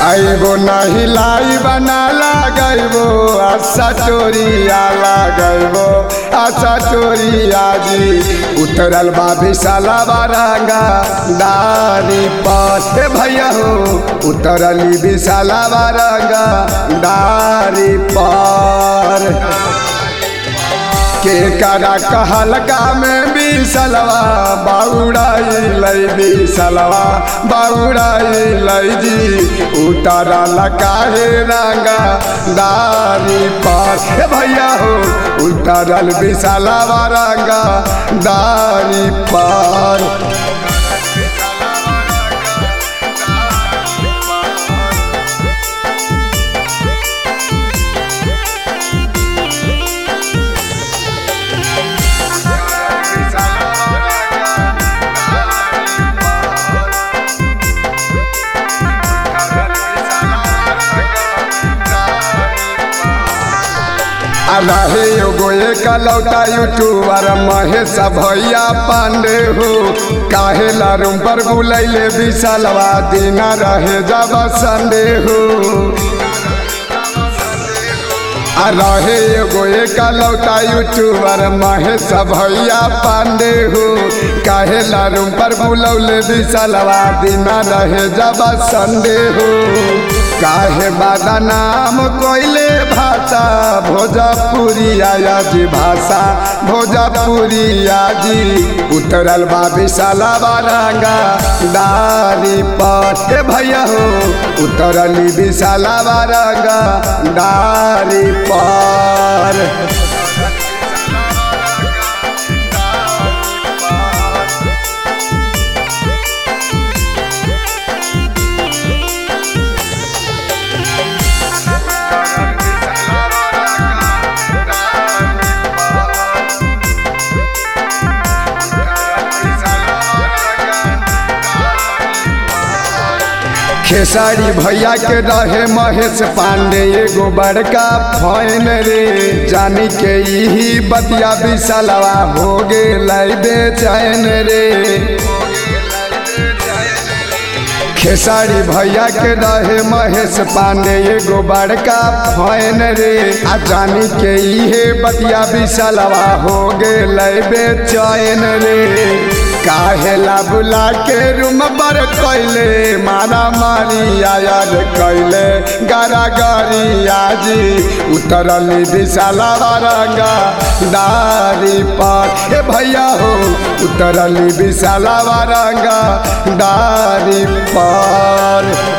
आइबो नहीं लाई बना लगैबो आशा चोरिया लगैबो आशा चोरिया जी उतरल बा विशाला बारंगा दारी पर हे भैया हो उतरली विशाला बारंगा दारी पर के करा कहलका में बिसलवा बाउड़ाई लई बिसलवा बाउड़ाई लई जी उतारा लकाहे रंगा दारी पर हे भैया हो उतारल बिसलवा रंगा दारी पर रहे एगो एक लौटा यूट्यूबर महेश भैया पांडे हो काहे ला रूम पर बुलैले विशालवा दिना रहे जब संडे हो आ रहे एगो एक लौटा यूट्यूबर महेश भैया पांडे हो काहे ला रूम पर बुलौले विशालवा दिना रहे जब संडे हो काहे बादा नाम कोइले भाषा भोजपुरी आया जी भाषा भोजपुरी आजी उतरल बा विशाला बारंगा दारी पर हे भैया हो उतरली विशाला बारंगा दारी पर खेसारी भैया के रहे महेश पांडे एगो बड़का फैन रे जानी के यही बतिया विशालवा हो गेल बेचैन रे खेसारी भैया के रहे महेश पांडे एगो बड़का फैन रे आ जानी के इहे बतिया विशालवा हो गेल बेचैन रे काहेला बुला के रूम पर कैले मारा मारी आयर कैले गारा गारी आजी उतरली विशाला बारंगा दारी पर हे भैया हो उतरली विशाला बारंगा दारी पर